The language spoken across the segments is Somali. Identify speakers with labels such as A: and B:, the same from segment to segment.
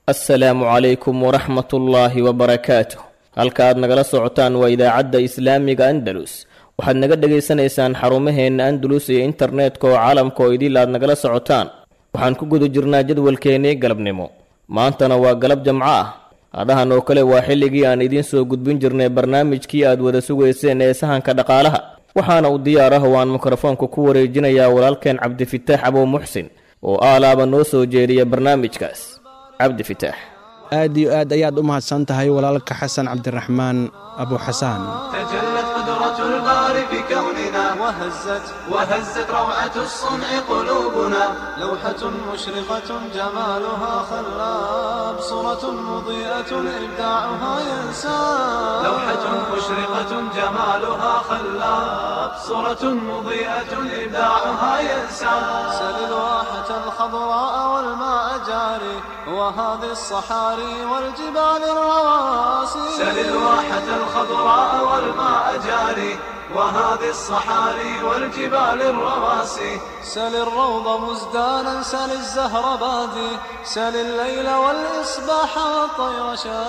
A: assalaamu calaykum waraxmatullaahi wabarakaatuh halka aad nagala socotaan waa idaacadda islaamiga andalus waxaad naga dhegaysanaysaan xarumaheenna andalus iyo internetka oo caalamka oo idil aad nagala socotaan waxaan ku guda jirnaa jadwalkeennii galabnimo maantana waa galab jamco ah hadhahan oo kale waa xilligii aan idiin soo gudbin jirnay barnaamijkii aad wada sugayseen ee sahanka dhaqaalaha waxaana uu diyaar ah oo aan mikrofoonka ku wareejinayaa walaalkeen cabdifitaax abow muxsin oo aalaaba noo soo jeediya barnaamijkaas cabdi fitaax
B: aad iyo aad ayaad u mahadsan tahay walaalka xasan cabdiraxmaan abu xasaan
C: تجلت قدرة الباري في كوننا وهزت وهزت روعة الصنع قلوبنا لوحة مشرقة جمالها خلاب صورة مضيئة إبداعها ينسى لوحة مشرقة جمالها خلاب صورة مضيئة إبداعها ينسى سل الواحة الخضراء والماء جاري وهذه الصحاري والجبال الرواسي سل الواحة الخضراء والماء جاري وهذه الصحاري والجبال الرواسي سل الروض مزدانا سل الزهر بادي سل الليل والإصباح والطير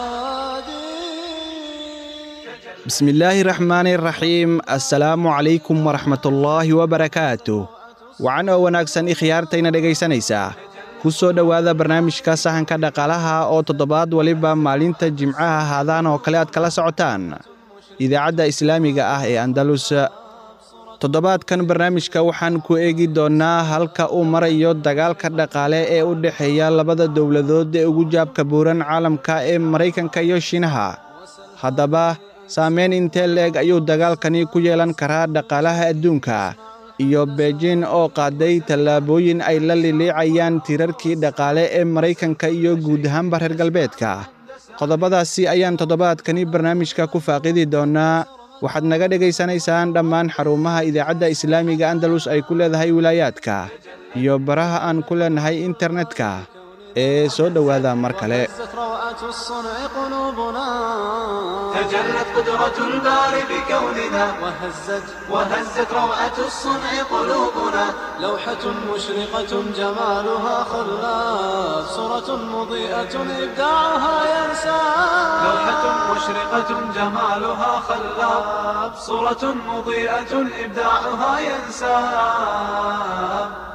C: شادي
B: bismi illaahi raxmaani raxiim assalaamu calaykum waraxmatullaahi wabarakaatuh wacan oo wanaagsan ikhyaartayna dhegaysanaysaa ku soo dhowaada barnaamijka sahanka dhaqaalaha oo toddobaad waliba maalinta jimcaha haadaan oo kale aad kala socotaan idaacadda islaamiga ah ee andalus toddobaadkan barnaamijka waxaan ku eegi doonnaa halka uu marayo dagaalka dhaqaale ee u dhexeeya labada dowladood ee ugu jaabka buuran caalamka ee maraykanka iyo shiinaha haddaba saamayn intee leeg ayuu dagaalkani ku yeelan karaa dhaqaalaha adduunka iyo beijin oo qaaday tallaabooyin ay la liliicayaan tirarkii dhaqaale ee maraykanka iyo guud ahaanba reer galbeedka qodobadaasi ayaan toddobaadkani barnaamijka ku faaqidi doonnaa waxaad naga dhegaysanaysaan dhammaan xarumaha idaacadda islaamiga andalus ay ku leedahay wilaayaadka iyo baraha aan ku leenahay internetka ee soo dhowaada mar kale
C: هزت روعة الصنع قلوبنا تجلت قدرة الباري بكوننا وهزت وهزت روعة الصنع قلوبنا لوحة مشرقة جمالها خلاف صورة مضيئة إبداعها ينسى لوحة مشرقة جمالها خلاف صورة مضيئة إبداعها ينسى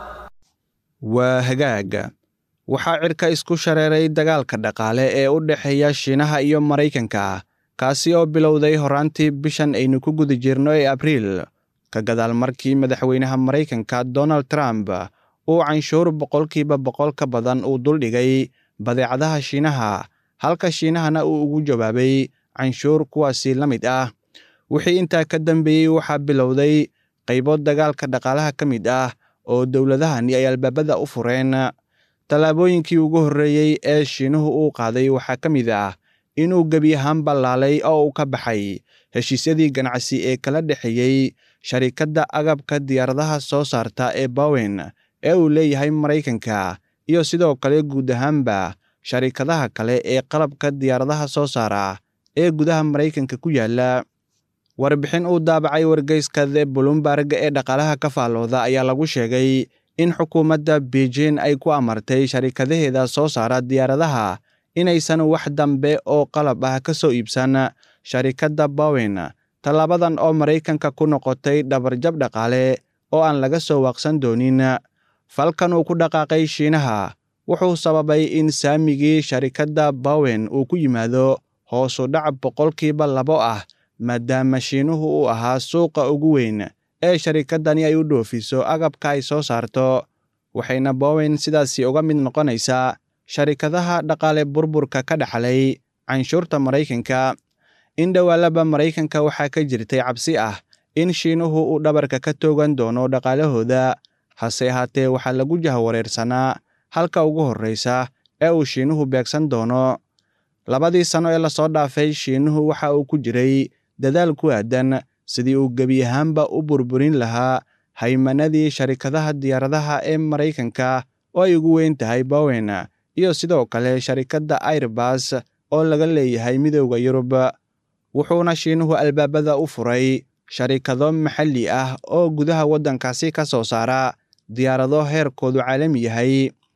B: waa hagaag waxaa cirka isku shareeray dagaalka dhaqaale ee u dhexeeya shiinaha iyo maraykanka kaasi oo bilowday horraantii bishan aynu ku guda jirno ee abriil ka gadaal markii madaxweynaha maraykanka donald trump uu canshuur boqolkiiba boqol ka badan uu duldhigay badeecadaha shiinaha halka shiinahana uu ugu jawaabay canshuur kuwaasi la mid ah wixii intaa ka dambeeyey waxaa bilowday qaybo dagaalka dhaqaalaha ka mid ah oo dowladahani ay albaabada u fureen tallaabooyinkii ugu horreeyey ee shiinuhu uu qaaday waxaa ka mid ah inuu gebi ahaan ballaalay oo uu ka baxay heshiisyadii ganacsi ee kala dhexeeyey sharikadda agabka diyaaradaha soo saarta ee bowen ee uu leeyahay maraykanka iyo sidoo kale guud ahaanba sharikadaha kale ee qalabka diyaaradaha soo saara ee gudaha maraykanka ku yaala warbixin uu daabacay wargeyska the bulumbarg ee dhaqaalaha ka faallooda ayaa lagu sheegay in xukuumadda beijin ay ku amartay sharikadaheeda soo saara diyaaradaha inaysan wax dambe oo qalab ah ka soo iibsan sharikadda bowen tallaabadan oo maraykanka ku noqotay dhabarjab dhaqaale oo aan laga soo waaqsan doonin falkan uu ku dhaqaaqay shiinaha wuxuu sababay in saamigii sharikadda bowen uu ku yimaado hoosu dhac boqolkiiba labo ah maadaama shiinuhu uu ahaa suuqa ugu weyn ee sharikaddani ay u dhoofiso agabka ay soo saarto waxayna bowen sidaasi uga mid noqonaysaa sharikadaha dhaqaale burburka ka dhaxlay canshuurta maraykanka in dhowaalaba maraykanka waxaa ka jirtay cabsi ah in shiinuhu uu dhabarka ka toogan doono dhaqaalahooda hase ahaatee waxaa lagu jahwareersanaa halka ugu horraysa ee uu shiinuhu beegsan doono labadii sanno ee lasoo dhaafay shiinuhu waxa uu ku jiray dadaal ku aadan sidii uu gebi ahaanba u burburin lahaa haymanadii sharikadaha diyaaradaha ee maraykanka oo ay ugu weyn tahay bowen iyo sidoo kale sharikadda airbas oo laga leeyahay midowda yurub wuxuuna shiinuhu albaabada u furay sharikado maxalli ah oo gudaha waddankaasi ka soo saara diyaarado heerkoodu caalami yahay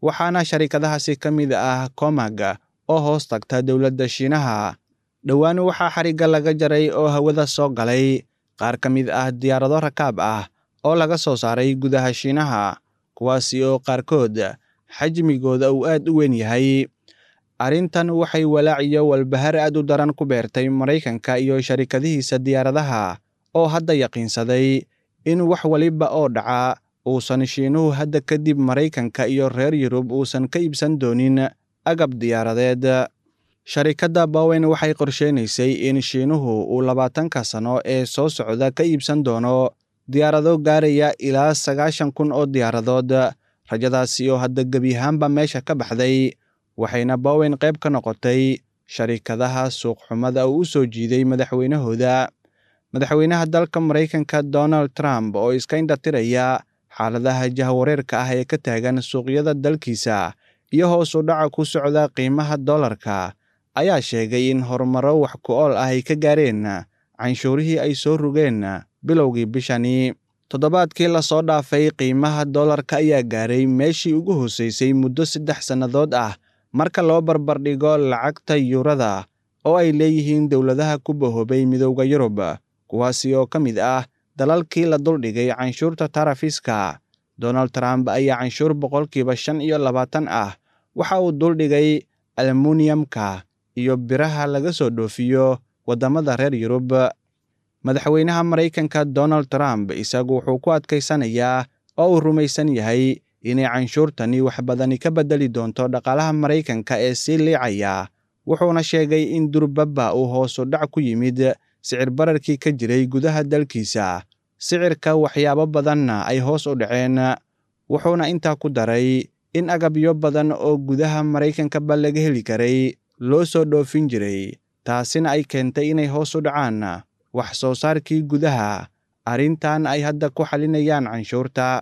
B: waxaana sharikadahaasi ka mid ah comag oo hoos tagta dowladda shiinaha dhowaan waxaa xarigga laga jaray oo hawada soo galay qaar ka mid ah diyaarado rakaab ah oo laga soo saaray gudaha shiinaha kuwaasi oo qaarkood xajmigooda uu aad u weyn yahay arrintan waxay walaac iyo walbahar aad u daran ku beertay maraykanka iyo sharikadihiisa diyaaradaha oo hadda yaqiinsaday in wax waliba oo dhaca uusan shiinuhu hadda kadib maraykanka iyo reer yurub uusan ka iibsan doonin agab diyaaradeed sharikadda bowen waxay qorsheynaysay in shiinuhu uu labaatanka sano ee soo socda ka iibsan doono diyaarado gaaraya ilaa sagaashan kun oo diyaaradood rajadaasi oo hadda gebi ahaanba meesha ka baxday waxayna bowen qayb ka noqotay sharikadaha suuqxumada uu u soo jiiday madaxweynahooda madaxweynaha dalka maraykanka donald trump oo iska indhatiraya xaaladaha jahwareerka ah ee ka taagan suuqyada dalkiisa iyo hoos u dhaca ku socda qiimaha dollarka ayaa sheegay in horumaro wax ku ool ah ay ka gaareen canshuurihii ay soo rogeen bilowgii bishani toddobaadkii lasoo dhaafay qiimaha dollarka ayaa gaaray meeshii ugu hooseysay muddo saddex sannadood ah marka loo barbardhigo lacagta yuurada oo ay leeyihiin dowladaha ku bahoobay midowda yurub kuwaasi oo ka mid ah dalalkii la duldhigay canshuurta tarafiska donald trump ayaa canshuur boqolkiiba shan iyo labaatan ah waxa uu duldhigay almuniyamka iyo biraha laga soo dhoofiyo waddamada reer yurub madaxweynaha maraykanka donald trump isagu wuxuu ku adkaysanayaa oo uu rumaysan yahay inay canshuurtani wax badani ka beddeli doonto dhaqaalaha maraykanka ee sii liicaya wuxuuna sheegay in durbabba uu hoosu dhac ku yimid sicir bararkii ka jiray gudaha dalkiisa sicirka waxyaabo badanna ay hoos u dhaceen wuxuuna intaa ku daray in agabyo badan oo gudaha maraykankaba laga heli karay loo soo dhoofin jiray taasina ay keentay inay hoos u dhacaan wax soo saarkii gudaha arrintan ay hadda ku xalinayaan canshuurta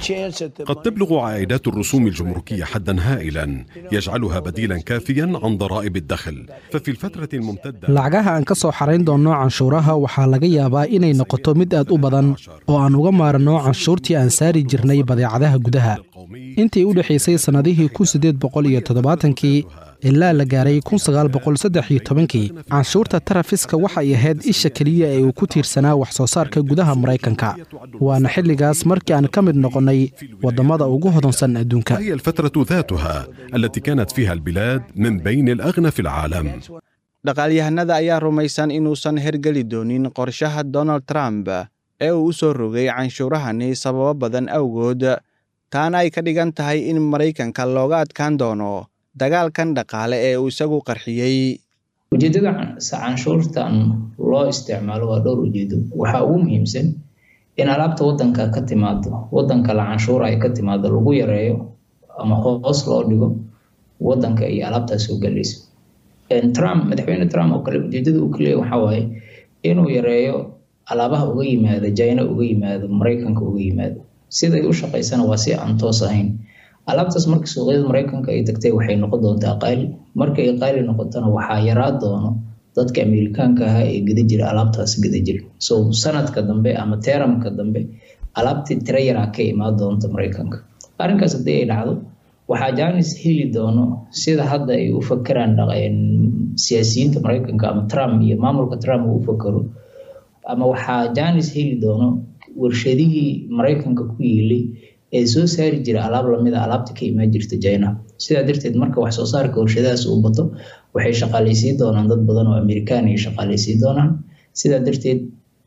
D: قد تبلغ عائدات الرسوم الجمركية حدا هائلا يجعلها بديلا كافيا عن ضرائب الدخل ففي الفترة الممتدة
E: lacagaha aan ka soo xarayn doonno canshuuraha waxaa laga yaabaa inay noqoto mid aad u badan oo aan uga maaranno canshuurtii aan saari jirnay badeecadaha gudaha intii u dhexaysay sannadihii kun siddeed boqol iyo toddobaatankii ilaa la gaaray kun sagaal boqol saddex iyo tobankii canshuurta tarafiska waxay ahayd isha keliya ee uu ku tiirsanaa wax soo saarka gudaha maraykanka waana xilligaas markii aan ka mid noqonnay waddamada ugu hodansan adduunka
D: هي الفترة ذاتها التي كانت فيها البلاد من بين الأغنى في العالم
B: dhaqaalyahanada ayaa rumaysan inuusan hergeli doonin qorshaha donald trump ee uu u soo rogay canshuurahani sababo badan awgood taana ay ka dhigan tahay in maraykanka looga adkaan doono dagaalkan dhaqaale ee uu isagu qarxiyey
F: ujeedada canshuurtan loo isticmaalo waa dhowr ujeedo waxaa ugu muhiimsan in alaabta wadanka ka timaado wadanka la canshuura ay ka timaado lagu yareeyo ama hoos loo dhigo wadanka iyo alaabtaas soo galaysa trump madaxweyne trump oo kale ujeedada uu kaleeya waxaa waaye inuu yareeyo alaabaha uga yimaada china uga yimaado maraykanka uga yimaado siday u shaqaysana waa si aan toos ahayn alaabtaas marka suuqyada maraykanka ay tagtay waxay noqon doontaa qaali markay qaali noqotona waxaa yaraa doono dadka amerikaanka ahaa ee geda jira alaabtaas geda jira so sanadka dambe ama teramka dambe alaabtii tira yaraa ka imaan doonta maraykanka arrinkaas haddii ay dhacdo waxaa janis heli doono sida hadda ay u fakeraan siyaasiyiinta maraykanka ama trump iyo maamulka trump uu u fakero ama waxaa janis heli doono warshadihii maraykanka ku yiilay ee soo saari jira alaab lamida alaabta ka imaan jirta china sidaa darteed marka wax soo saarka warshadahaas uu bato waxay shaqaaleysiin doonaan dad badan oo amerikaan ay shaqaaleysiin doonaan sidaa darteed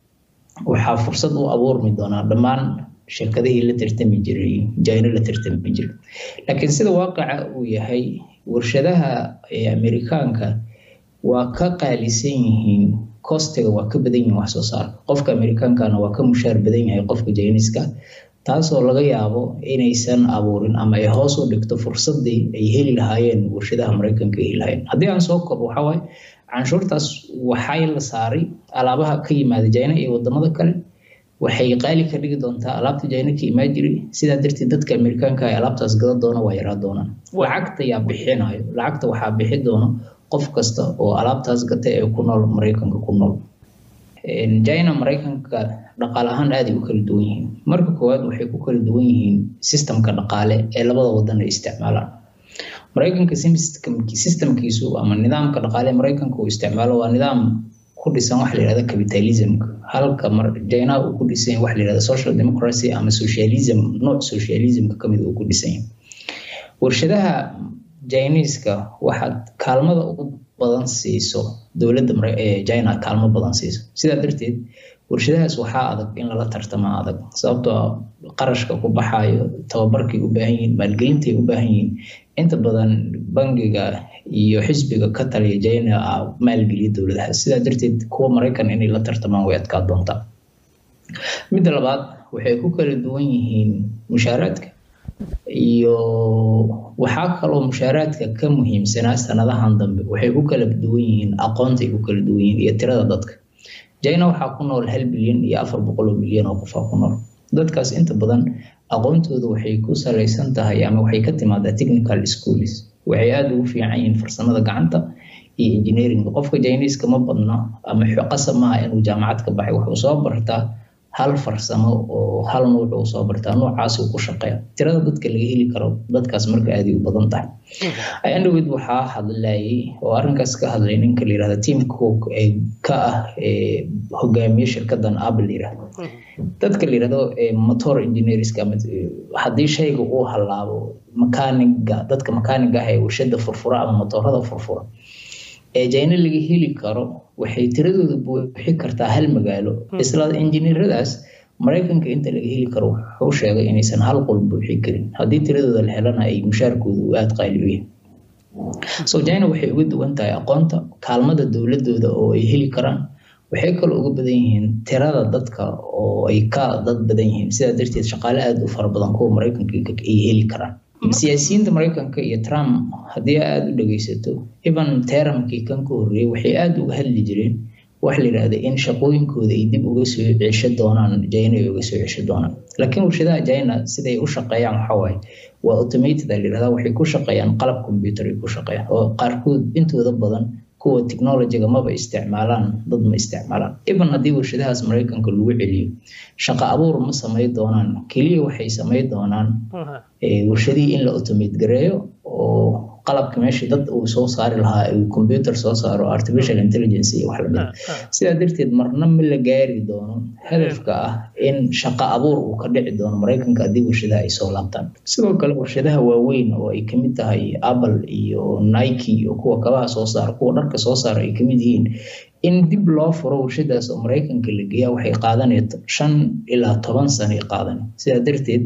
F: waxaa fursad u abuurmi doonaa dhammaan shirkadihii la tartami jiray china la tartami jiray laakiin sida waaqaca uu yahay warshadaha ee amerikaanka waa ka qaalisan yihiin kostiga waa ka badan yihiin wax soo saarka qofka amerikaankana waa ka mushaar badan yahay qofka jiniska taasoo laga yaabo inaysan abuurin ama ay hoos u dhigto fursadii ay heli lahaayeen warshadaha maraykanka heli lahaayeen haddii aan soo koobo waxaa waaye canshuurtaas waxay la saaray alaabaha ka yimaada jina iyo wadamada kale waxay qaali ka dhigi doontaa alaabta jina ka imaan jiray sidaa darteed dadka amerikaanka ay alaabtaas gada doona waa yaraa doonaan lacagta yaa bixinayo lacagta waxaa bixi doono qof kasta oo alaabtaas gata ee ku nool maraykanka ku nool china maraykanka dhaqaale ahaan aaday u kala duwan yihiin marka koowaad waxay ku kala duwan yihiin sistamka dhaqaale ee labada wadan ay isticmaalaan maraykanka sistamkiisu ama nidaamka dhaqaale maraykanka uu isticmaalo waa nidaam ku dhisan waxa la yihahda capitalismka halka china uu ku dhisan yahay waxa la yihahda social democracy ama socialism nooc socialismka kamid uu ku dhisan yahay warshadaha jiniiska waxaad kaalmada ugu badan siiso dowladda china kaalmo badan siiso sidaa darteed warshadahaas waxaa adag in lala tartama adag sababtoo qarashka ku baxayo tababarkay u baahan yihiin maalgelintay u baahan yihiin inta badan bangiga iyo xisbiga ka taliya china maalgeliya dowladahaas sidaa darteed kuwa maraykan inay la tartamaan way adkaa doontaa midda labaad waxay ku kala duwan yihiin mushaaraadka iyo waxaa kaloo mushaaraadka ka muhiimsanaa sanadahan dambe waxay ku kala duwan yihiin aqoontay ku kala duwan yihiin iyo tirada dadka china waxaa ku nool hal bilyan iyo afar boqol oo milyan oo qofaa ku nool dadkaas inta badan aqoontooda waxay ku salaysan tahay ama waxay ka timaadaa technical schools waxay aada ugu fiican yihiin farsamada gacanta iyo engineeringa qofka jiniiska ma badna ama qasab maaha inuu jaamacad ka baxay wuxuu soo bartaa hal farsamo oo hal nuuc uu soo bartaa noocaas uu ku shaqeeya tirada dadka laga heli karo dadkaas marka aaday u badan tahay andhowed waxaa hadlayay oo arrinkaas ka hadlay ninka la yirahda team cook ee ka ah hogaamiye shirkadan apple yirahdo dadka la yirahdo motor engineerska haddii shayga uu halaabo makaaniga dadka makaaniga ah ee warshada furfura ama motorada furfura ee jina laga heli karo waxay tiradooda buuxi kartaa hal magaalo isla injineeradaas maraykanka inta laga heli karo wuxuu sheegay inaysan hal qol buuxi karin haddii tiradooda la helana ay mushaarkooda u aada qaali u yahay so china waxay uga duwan tahay aqoonta kaalmada dowladooda oo ay heli karaan waxay kaloo uga badan yihiin tirada dadka oo ay ka dad badan yihiin sidaa darteed shaqaale aada u fara badan kuwa maraykanka ay heli karaan siyaasiyiinta maraykanka iyo trump haddii aada u dhegeysato even teramkii kan ka horreeyey waxay aada uga hadli jireen waxa la yidhahda in shaqooyinkooda ay dib uga soo cesho doonaan china ay uga soo cesho doonaan laakiin warshadaha china siday u shaqeeyaan waxaa waaye waa automated a la yidhahda waxay ku shaqeeyaan qalab computer ay ku shaqeeyaan oo qaarkood intooda badan kuwa technologyga maba isticmaalaan dad ma isticmaalaan even haddii warshadahaas maraykanka lagu celiyo shaqo abuur ma samay doonaan keliya waxay samay doonaan warshadihii in la automate gareeyo oo qalabka meesha dad uu soo saari lahaa uu computer soo saaro artificial intelligence iyo wax lamid sidaa darteed marna ma la gaari doono hadafka ah in shaqo abuur uu ka dhici doono maraykanka haddii warshadaha ay soo laabtaan sidoo kale warshadaha waaweyn oo ay kamid tahay apple iyo nike iyo kuwa kabaha soo saara kuwa dharka soo saara ay kamid yihiin in dib loo furo warshadaas oo maraykanka la geeya waxay qaadanay shan ilaa toban sanay qaadan sidaa darteed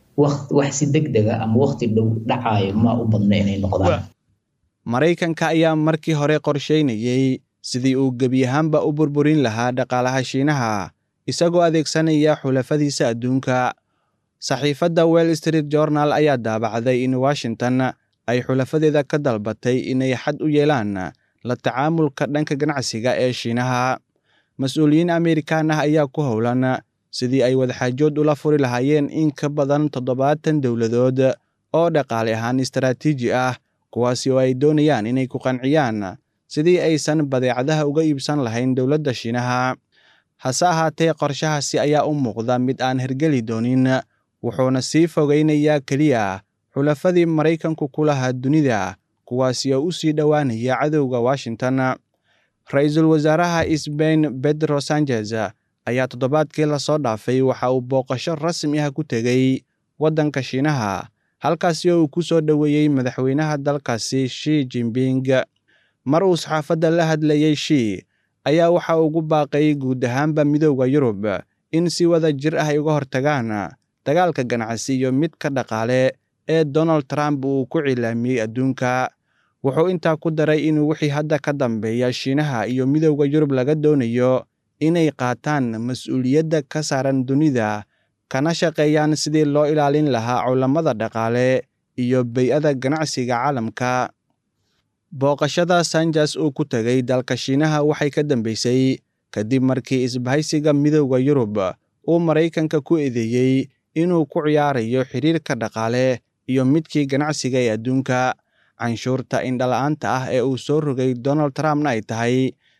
F: wax si deg dega ama waqti dhow dhacayo ma u badna inay noqdaan
B: maraykanka ayaa markii hore qorsheynayey sidii uu gebi ahaanba u burburin lahaa dhaqaalaha shiinaha isagoo adeegsanaya xulafadiisa adduunka saxiifadda well street journal ayaa daabacday in washington ay xulafadeeda ka dalbatay inay xad u yeelaan la tacaamulka dhanka ganacsiga ee shiinaha mas-uuliyiin amerikan ah ayaa ku howlan sidii ay wadaxaajood ula furi lahaayeen in ka badan toddobaatan dowladood oo dhaqaale ahaan istaraatiiji ah kuwaasi oo ay doonayaan inay ku qanciyaan sidii aysan badeecadaha uga iibsan lahayn dowladda shiinaha hase ahaatee qorshahaasi ayaa u muuqda mid aan hergeli doonin wuxuuna sii fogaynayaa keliya xulafadii maraykanku ku lahaa dunida kuwaasi oo u sii dhowaanaya cadowga washington ra-iisul wasaaraha sbain bedro sanchez ayaa toddobaadkii lasoo dhaafay waxa uu booqasho rasmi ah ku tegey waddanka shiinaha halkaasi oo uu ku soo dhoweeyey madaxweynaha dalkaasi shi jimping mar uu saxaafadda la hadlayey shi ayaa waxa ugu baaqay guud ahaanba midooda yurub in si wada jir ah ay uga hortagaan dagaalka ganacsi iyo midka dhaqaale ee donald trump uu ku cilaamiyey adduunka wuxuu intaa ku daray inuu wixii hadda ka dambeeya shiinaha iyo midooda yurub laga doonayo inay qaataan mas-uuliyadda ka saaran dunida kana shaqeeyaan sidii loo ilaalin lahaa culammada dhaqaale iyo bey-ada ganacsiga caalamka booqashada sanjas uu ku tegay dalka shiinaha waxay ka dambeysay kadib markii isbahaysiga midooda yurub uu maraykanka ku eedeeyey inuu ku ciyaarayo xiriirka dhaqaale iyo midkii ganacsiga ee adduunka canshuurta indhala-aanta ah ee uu soo rogay donald trumpna ay tahay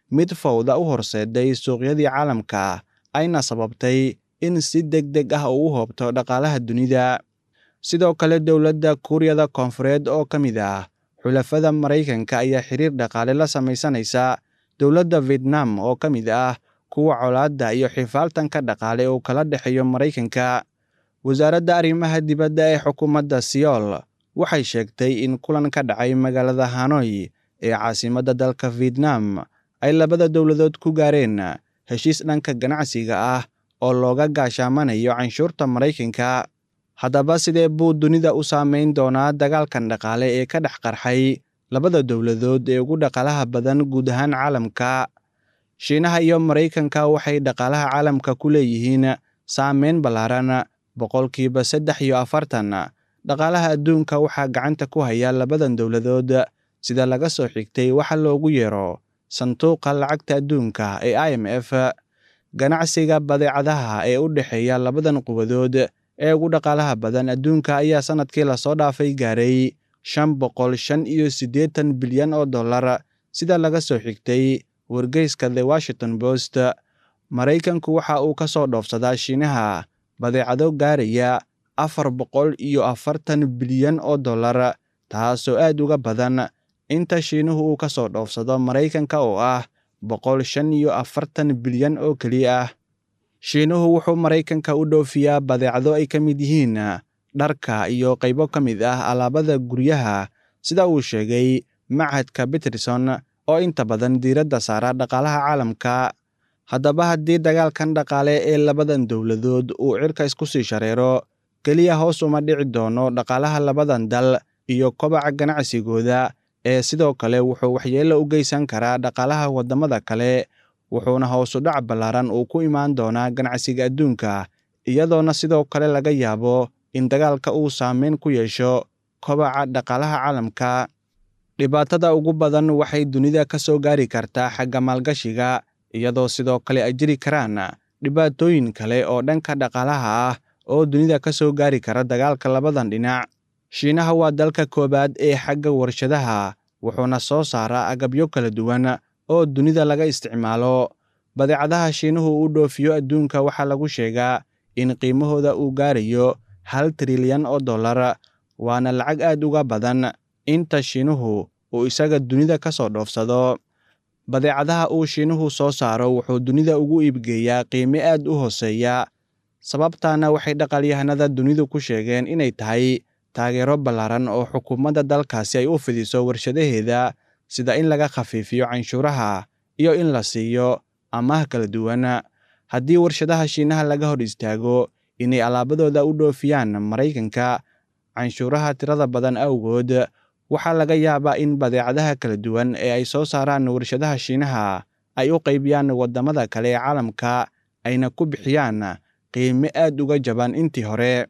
B: mid fawda u horseeday suuqyadii caalamka ayna sababtay in si deg deg ah uu u hoobto dhaqaalaha dunida sidoo kale dowladda kuuriyada koonfureed oo ka mid ah xulafada maraykanka ayaa xiriir dhaqaale la samaysanaysa dowladda vietnam oo ka mid ah kuwa colaadda iyo xifaaltanka dhaqaale uu kala dhexeeyo maraykanka wasaaradda arrimaha dibadda ee xukuumadda siyool waxay sheegtay in kulan ka dhacay magaalada hanoy ee caasimadda dalka vietnam ay labada dowladood ku gaareen heshiis dhanka ganacsiga ah oo looga gaashaamanayo canshuurta maraykanka haddaba sidee buu dunida u saameyn doonaa dagaalkan dhaqaale ee ka dhex qarxay labada dowladood ee ugu dhaqaalaha badan guud ahaan caalamka shiinaha iyo maraykanka waxay dhaqaalaha caalamka ku leeyihiin saameyn ballaaran boqolkiiba saddex iyo afartan dhaqaalaha adduunka waxaa gacanta ku haya labadan dowladood sida laga soo xigtay waxa loogu yeero sanduuqa lacagta adduunka ee i m f ganacsiga badeecadaha ee u dhexeeya labadan quwadood ee ugu dhaqaalaha badan adduunka ayaa sannadkii lasoo dhaafay gaaray shan boqol shan iyo siddeetan bilyan oo dollar sida laga soo xigtay wargeyska the washington post maraykanku waxa uu ka soo dhoofsadaa shiinaha badeecado gaaraya afar boqol iyo afartan bilyan oo dollar taasoo aad uga badan inta shiinuhu uu ka soo dhoofsado maraykanka oo ah boqol shan iyo afartan bilyan oo keliya ah shiinuhu wuxuu maraykanka u dhoofiyaa badeecado ay ka mid yihiin dharka iyo qaybo ka mid ah alaabada guryaha sida uu sheegay machadka peterson oo inta badan diiradda saara dhaqaalaha caalamka haddaba haddii dagaalkan dhaqaale ee labadan dowladood uu cirka isku sii shareero keliya hoos uma dhici doono dhaqaalaha labadan dal iyo kobaca ganacsigooda ee sidoo kale wuxuu waxyeello u geysan karaa dhaqaalaha waddamada kale wuxuuna hoosu dhac ballaaran uu ku imaan doonaa ganacsiga adduunka iyadoona sidoo kale laga yaabo in dagaalka uu saameyn ku yeesho kobaca dhaqaalaha caalamka dhibaatada ugu badan waxay dunida ka soo gaari kartaa xagga maalgashiga iyadoo sidoo kale ay jiri karaan dhibaatooyin kale oo dhanka dhaqaalaha ah oo dunida ka soo gaari kara dagaalka labadan dhinac shiinaha waa dalka koowaad ee xagga warshadaha wuxuuna soo saaraa agabyo kala duwan oo dunida laga isticmaalo badeecadaha shiinuhu u dhoofiyo adduunka waxaa lagu sheegaa in qiimahooda uu gaarayo hal trilyan oo dollar waana lacag aad uga badan inta shiinuhu uu isaga dunida ka soo dhoofsado badeecadaha uu shiinuhu soo saaro wuxuu dunida ugu iibgeeyaa qiime aad u hooseeya sababtaana waxay dhaqaalyahanada dunidu ku sheegeen inay tahay taageero ballaaran oo xukuumadda dalkaasi ay u fidiso warshadaheeda sida in laga khafiifiyo canshuuraha iyo in la siiyo amaah kala duwan haddii warshadaha shiinaha laga hor istaago inay alaabadooda u dhoofiyaan maraykanka canshuuraha tirada badan awgood waxaa laga yaabaa in badeecadaha kala duwan ee ay soo saaraan warshadaha shiinaha ay u qaybiyaan waddamada kale ee caalamka ayna ku bixiyaan qiime aad uga jaban intii hore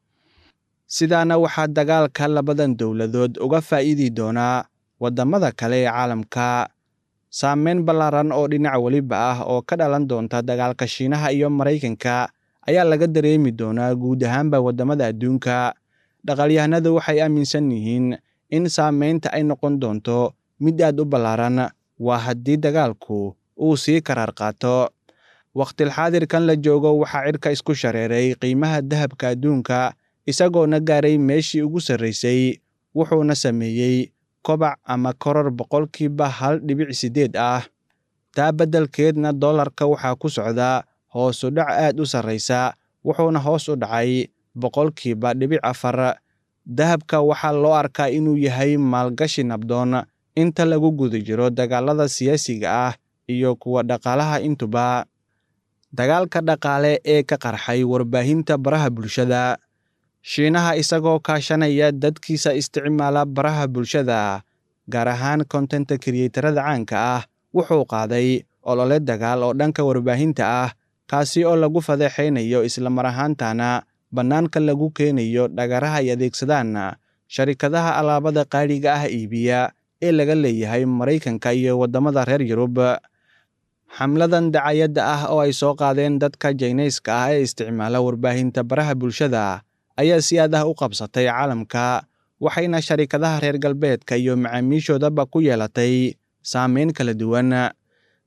B: sidaana waxaa dagaalka labadan dowladood uga faa'iidi doonaa waddamada kale ee caalamka saameyn ballaaran oo dhinac weliba ah oo ka dhalan doonta dagaalka shiinaha iyo maraykanka ayaa laga dareemi doonaa guud ahaanba waddamada adduunka dhaqaalyahanadu waxay aaminsan yihiin in saameynta ay noqon doonto mid aad u ballaaran waa haddii dagaalku uu sii karaar qaato wakhtilxaadirkan la joogo waxaa cirka isku shareeray qiimaha dahabka adduunka isagoona gaaray meeshii ugu sarraysay wuxuuna sameeyey kobac ama koror boqolkiiba hal dhibic siddeed ah taa beddelkeedna dollarka waxaa ku socda hoosu dhac aad u sarraysa wuxuuna hoos u dhacay boqolkiiba dhibic afar dahabka waxaa loo arkaa inuu yahay maalgashi nabdoon inta lagu guda jiro dagaalada siyaasiga ah iyo kuwa dhaqaalaha intuba dagaalka dhaqaale ee ka qarxay warbaahinta baraha bulshada shiinaha isagoo kaashanaya dadkiisa isticmaala baraha bulshada gaar ahaan kontenta kriyeytarada caanka ah wuxuu qaaday olole dagaal oo dhanka warbaahinta ah kaasi oo lagu fadeexaynayo islamar ahaantana bannaanka lagu keenayo dhagaraha ay adeegsadaan sharikadaha alaabada qaaliga ah iibiya ee laga leeyahay maraykanka iyo waddamada reer yurub xamladan dacayadda ah oo ay soo qaadeen dadka jaynayska ah ee isticmaala warbaahinta baraha bulshada ayaa si aad ah u qabsatay caalamka waxayna sharikadaha reer galbeedka iyo macaamiishoodaba ku yeelatay saameyn kala duwan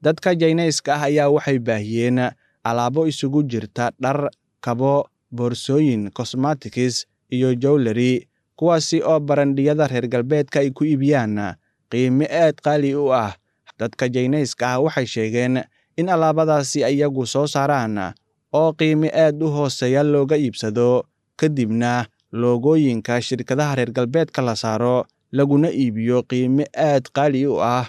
B: dadka jaynayska ah ayaa waxay baahiyeen alaabo isugu jirta dhar kabo boorsooyin cosmatikis iyo jowlery kuwaasi oo barandhiyada reer galbeedka ay ku iibiyaan qiime aad qaali u ah dadka jaynayska ah waxay sheegeen in alaabadaasi iyagu soo saaraan oo qiime aad u hooseeya looga iibsado kadibna loogooyinka shirkadaha reer galbeedka la saaro laguna iibiyo qiime aad qaali u ah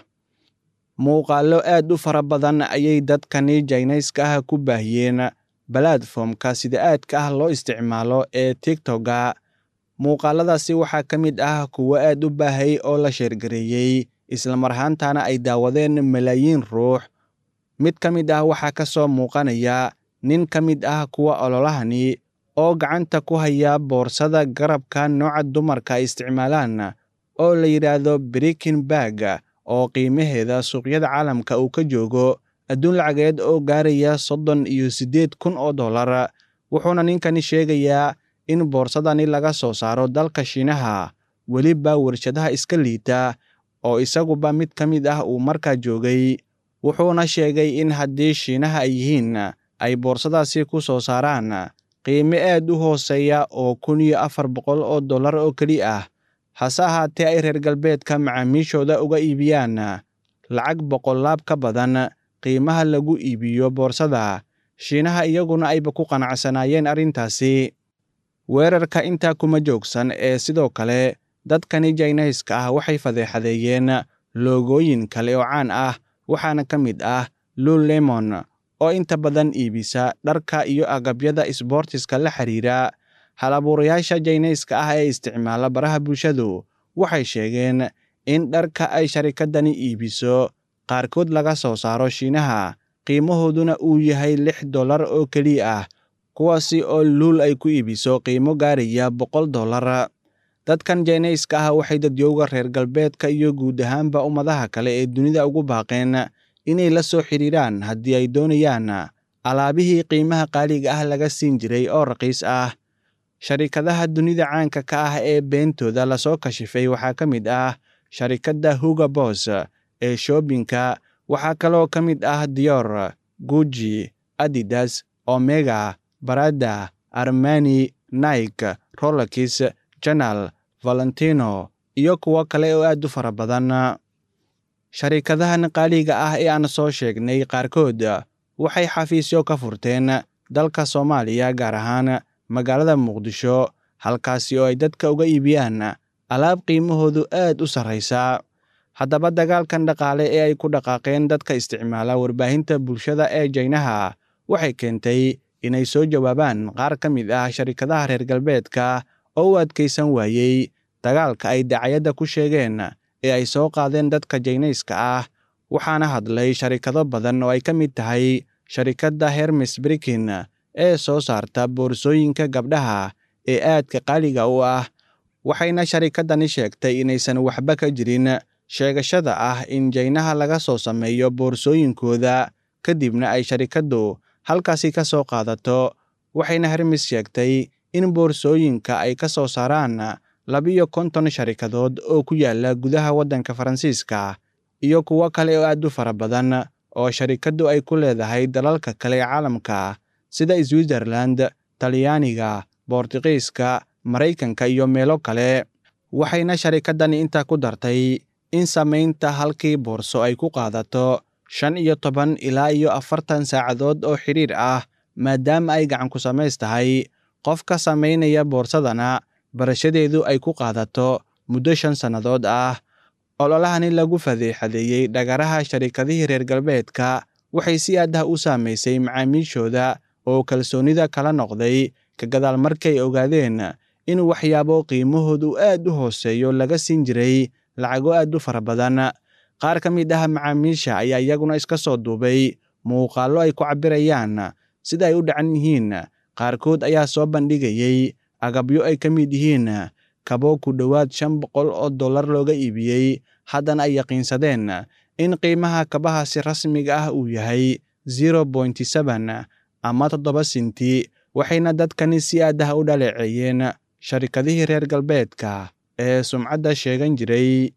B: muuqaallo aad u fara badan ayay dadkani jaynayska ah ku baahiyeen balatformka sida aadka ah loo isticmaalo ee tigtoga muuqaaladaasi waxaa ka mid ah kuwo aad u baahay oo la sheergareeyey islamar ahaantana ay daawadeen malaayiin ruux mid ka mid ah waxaa ka soo muuqanaya nin ka mid ah kuwa ololahani oo gacanta ku haya boorsada garabka nooca dumarka ay isticmaalaan oo la yidhaahdo brikin bag oo qiimaheeda suuqyada caalamka uu ka joogo adduun lacageed oo gaaraya soddon iyo siddeed kun oo dollar wuxuuna ninkani sheegayaa in boorsadani laga soo saaro dalka shiinaha weliba warshadaha iska liita oo isaguba mid ka mid ah uu markaa joogay wuxuuna sheegay in haddii shiinaha ay yihiin ay boorsadaasi ku soo saaraan qiime aad u hooseeya oo kun iyo afar boqol oo dollar oo keli ah hase ahaatee ay reer galbeedka macaamiishooda uga iibiyaan lacag boqollaab ka badan qiimaha lagu iibiyo boorsada shiinaha iyaguna ayba ku qanacsanaayeen arrintaasi weerarka intaa kuma joogsan ee sidoo kale dadkani jaynayska ah waxay fadeexadeeyeen loogooyin kale oo caan ah waxaana ka mid ah lul lemon oo inta badan iibisa dharka iyo agabyada isboortiska la xiriira hal-abuurayaasha jaynayska ah ee isticmaala baraha bulshadu waxay sheegeen in dharka ay sharikadani iibiso qaarkood laga soo saaro shiinaha qiimahooduna uu yahay lix dollar oo keliya ah kuwaasi oo luul ay ku iibiso qiimo gaaraya boqol dollar dadkan jaynayska ah waxay dadyowga reer galbeedka iyo guud ahaanba ummadaha kale ee dunida ugu baaqeen inay la soo xidhiiraan haddii ay doonayaan alaabihii qiimaha qaaliga ah laga siin jiray oo raqiis ah sharikadaha dunida caanka ka ah ee beentooda lasoo kashifay waxaa ka mid ah sharikadda huga bos ee shoobinka waxaa kaloo ka mid ah dior guji adidas omega barada armani naik rolakis janal valentino iyo kuwo kale oo aad u fara badan sharikadahan qaaliga ah ee aan soo sheegnay qaarkood waxay xafiisyo ka furteen dalka soomaaliya gaar ahaan magaalada muqdisho halkaasi oo ay dadka uga iibiyaan alaab qiimahoodu aad u sarraysa haddaba dagaalkan dhaqaale ee ay ku dhaqaaqeen dadka isticmaala warbaahinta bulshada ee jaynaha waxay keentay inay soo jawaabaan qaar ka mid ah sharikadaha reer galbeedka oo u adkaysan waayey dagaalka ay dacayadda ku sheegeen ee ay soo qaadeen dadka jaynayska ah waxaana hadlay sharikado badan oo ay ka mid tahay sharikadda hermes brikin ee soo saarta boorsooyinka gabdhaha ee aadka qaaliga u ah waxayna sharikadani sheegtay inaysan waxba ka jirin sheegashada ah in jaynaha laga soo sameeyo boorsooyinkooda kadibna ay sharikaddu halkaasi ka soo qaadato waxayna hermes sheegtay in boorsooyinka ay ka soo saaraan labiyo konton sharikadood oo ku yaala gudaha waddanka faransiiska iyo kuwo kale oo aad u fara badan oo sharikaddu ay ku leedahay dalalka kale ee caalamka sida switzerland talyaaniga boortiqiiska maraykanka iyo meelo kale waxayna sharikadani intaa ku dartay in samaynta halkii boorso ay ku qaadato shan iyo toban ilaa iyo afartan saacadood oo xidhiir ah maadaama ay gacan ku samays tahay qofka samaynaya boorsadana barashadeedu ay ku qaadato muddo shan sannadood ah ololahani lagu fadeexadeeyey dhagaraha sharikadihii reer galbeedka waxay si aad ah u saamaysay macaamiishooda oo kalsoonida kala noqday ka gadaal markay ogaadeen in waxyaabo qiimahoodu aad u hooseeyo laga siin jiray lacago aad u fara badan qaar ka mid ah macaamiisha ayaa iyaguna iska soo duubay muuqaallo ay ku cabbirayaan sida ay u dhacan yihiin qaarkood ayaa soo bandhigayey agabyo ay ka mid yihiin kabo ku dhowaad shan boqol oo dollar looga iibiyey haddana ay yaqiinsadeen in qiimaha kabahaasi rasmiga ah uu yahay zero bointy seben ama toddoba sinti waxayna dadkani si aad ah u dhaleeceeyeen sharikadihii reer galbeedka ee sumcadda sheegan jiray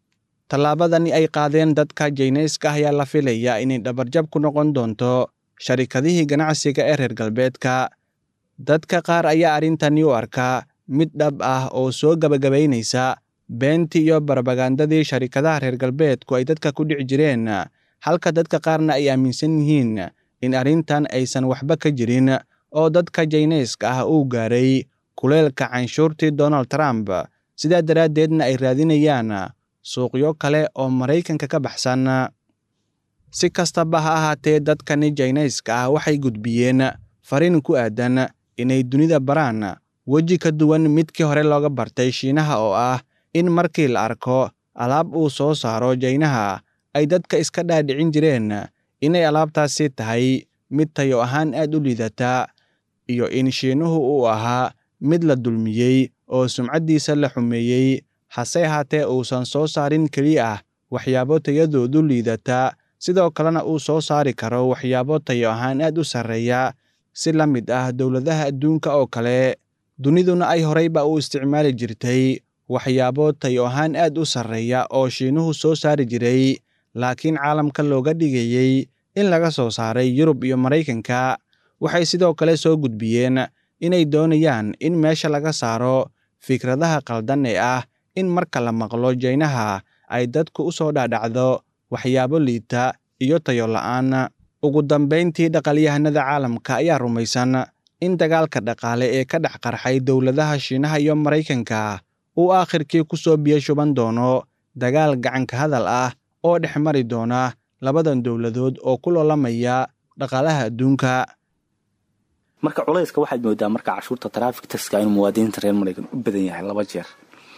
B: tallaabadani ay qaadeen dadka jaynayska ayaa la filaya inay dhabarjab ku noqon doonto sharikadihii ganacsiga ee reer galbeedka dadka qaar ayaa arrintani u arkaa mid dhab ah oo soo gebagabaynaysa beentii iyo barbagandadii sharikadaha reer galbeedku ay dadka ku dhici jireen halka dadka qaarna ay aaminsan yihiin in arrintan aysan waxba ka jirin oo dadka jaynayska ah uu gaaray kuleelka canshuurtii donald trump sidaa daraaddeedna ay raadinayaan suuqyo kale oo maraykanka ka baxsan si kastaba ha ahaatee dadkani jaynayska ah waxay gudbiyeen fariin ku aadan inay dunida baraan weji ka duwan midkii hore looga bartay shiinaha oo ah in markii la arko alaab uu soo saaro jaynaha ay dadka iska dhaadhicin jireen inay alaabtaasi tahay mid tayo ahaan aad u liidata iyo in shiinuhu uu ahaa mid la dulmiyey oo sumcaddiisa la xumeeyey hase ahaatee uusan soo saarin keliya ah waxyaabo tayadoodu liidata sidoo kalena uu soo saari karo waxyaabo tayo ahaan aad u sarreeya si la mid ah dowladaha adduunka oo kale duniduna ay horeyba u isticmaali jirtay waxyaabo tayo ahaan aad u sarreeya oo shiinuhu soo saari jiray laakiin caalamka looga dhigayey in laga soo saaray yurub iyo maraykanka waxay sidoo kale soo gudbiyeen inay doonayaan in meesha laga saaro fikradaha qaldan ee ah in marka la maqlo jaynaha ay dadku u soo dhaadhacdo waxyaabo liita iyo tayo la'aan ugu dambayntii dhaqalyahanada caalamka ayaa rumaysan in dagaalka dhaqaale ee ka dhex qarxay dowladaha shiinaha iyo maraykanka uu aakhirkii ku soo biyo shuban doono dagaal gacanka hadal ah oo dhex mari doona labadan dowladood oo ku loolamaya dhaqaalaha adduunka
G: marka culayska waxaad moodaa marka cashuurta traffic taxka inuu muwaadiniinta reer maraykan u badan yahay laba jeer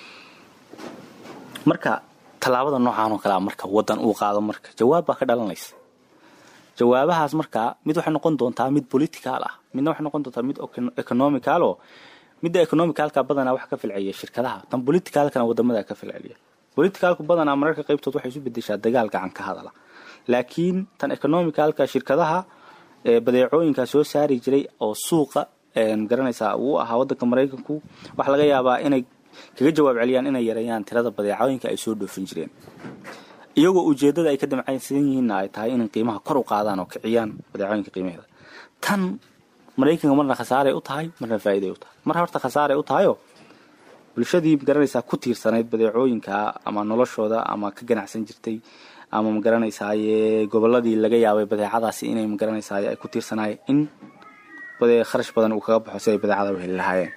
G: marka tallaabada noocaan oo kalea marka wadan uu qaado marka jawaab baa ka dhalanaysa jawaabahaas markaa mid waxay noqon doontaa mid political ah midna waxay noqon doontaa mid economical oo midda economicalka badanaa wax ka filceliya shirkadaha tan politicalkana wadamada ka filceliya politicalku badanaa mararka qaybtood waxay isu bedeshaa dagaal gacan ka hadala laakiin tan economicalka shirkadaha badeecooyinka soo saari jiray oo suuqa garanaysaa uu ahaa wadanka maraykanku waxaa laga yaabaa inay kaga jawaab celiyaan inay yareeyaan tirada badeecooyinka ay soo dhoofin jireen iyagoo ujeedada ay ka damcaysan yihiinna ay tahay inay qiimaha kor u qaadaan oo kiciyaan badeecooyinka qiimaheeda tan maraykanka marna khasaaray u tahay marna faa'iiday u tahay mar horta khasaaray u tahayoo bulshadii magaranaysaa ku tiirsanayd badeecooyinka ama noloshooda ama ka ganacsan jirtay ama magaranaysaay goboladii laga yaabay badeecadaasi inay magaranaysaay ay ku tiirsanaayeen in kharash badan uu kaga baxo si ay badeecada u heli lahaayeen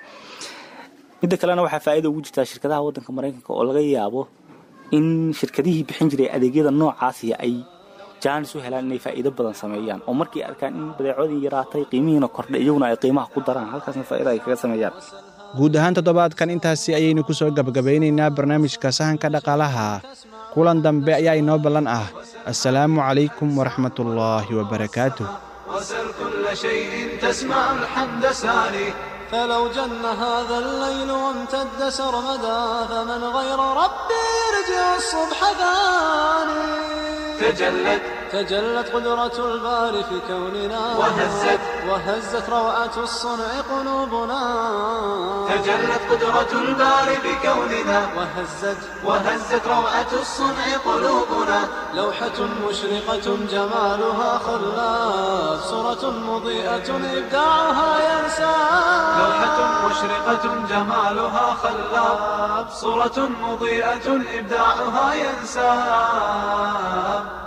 G: midda kalena waxaa faa'iida ugu jirtaa shirkadaha waddanka maraykanka oo laga yaabo in shirkadihii bixin jiray adeegyada noocaasi ay jaanis u helaan inay faa'iido badan sameeyaan oo markay arkaan in badeecadii yaraatay qiimihiina kordhay iyaguna ay qiimaha ku daraan halkaasna faa'iida ay kaga sameeyaan
B: guud ahaan toddobaadkan intaasi ayaynu ku soo gabagabeynaynaa barnaamijka sahanka dhaqaalaha kulan dambe ayaa inoo ballan ah assalaamu calaykum waraxmatullaahi wabarakaatuh
C: وسل كل شيء تسمع الحمد ساني فلو جن هذا الليل وامتد سرمدا فمن غير ربي يرجع الصبح ثاني تجلت تجلت قدرة الباري في كوننا وهزت وهزت روعة الصنع قلوبنا تجلت قدرة الباري بكوننا وهزت وهزت روعة الصنع قلوبنا لوحة مشرقة جمالها خلاف صورة مضيئة إبداعها ينسى لوحة مشرقة جمالها خلاف صورة مضيئة إبداعها ينسى